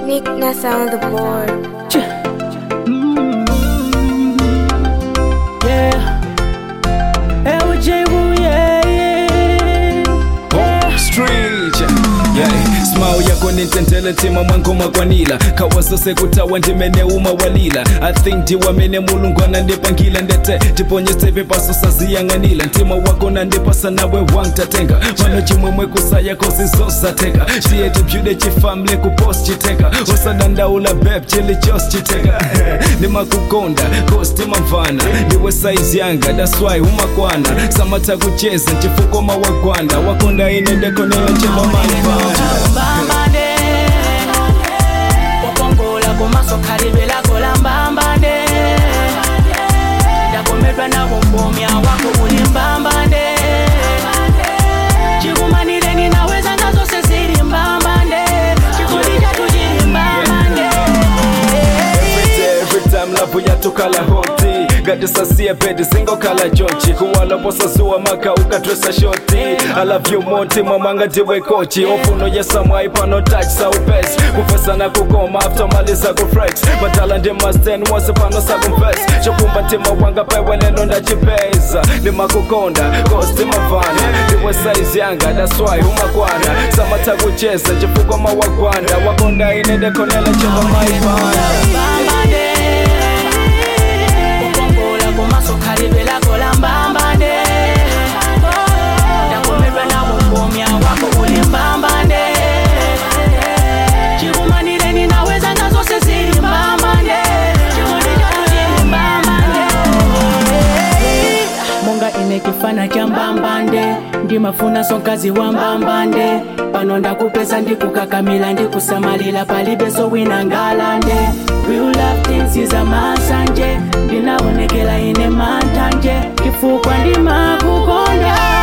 Nick Nessa on the board. Yeah. LJ Wu, yeah, yeah. yeah. Street, yeah. smile yako nintendele ntima mwangoma kwanila kawasose kutawa ndimeneuma walila i think ndiwamene mulungu anandipangila ndete tiponyestepe pasosaziyang'anila ntima wako nandipasa nawe wangtatenga mano chimwemwe kusaya kozizosateka tiye tibyude chifamle kupost chiteka osadandaula beb chilichos chiteka ndimakukonda kostimamvana ndiwe saizi yanga daswai umakwana samata kucheza nchifukoma wagwana wakonda inendekonela chemamanvana mbambande okongola kumaso kalibelakola mbambande ndakomedwa nabo mbomya wako uli mbambande chikumanire ninaweza nazo sesiri mbambande chikoli chatu chili mbambande Every time lavu yatukala hoti gatisasie bedi singokala jochi kuwaloposazuwa maka ukatwesa shoti I love you moti mamanga ndiwe kochi ofuno yesamwai pano touch saupesi kufesa na kukoma after maliza kufrex batala ndi masten wose pano sakumves chokumba ntima wanga pewelelo ndachipeza ndimakukonda kosti mavana ndiwe saizi yanga daswai umakwana samata kucheza chifukwa mawagwanda wakonda inendekonela chelo maipana mbambande okongola kumaso kalibelakola mbambande ndakomedwa nabo mbomya wako uli mbambande chikumanire ninaweza nazo sesiri mbambande chikundi chatu chili mbambande monga ine kifana cha mbambande ndimafuna sonkazi wa mbambande pano ndakupeza ndikukakamila ndikusamalila palibeso wina ngalande Real love things is a masanje ndinaonekela ine mantanje kifukwa ndimakukonda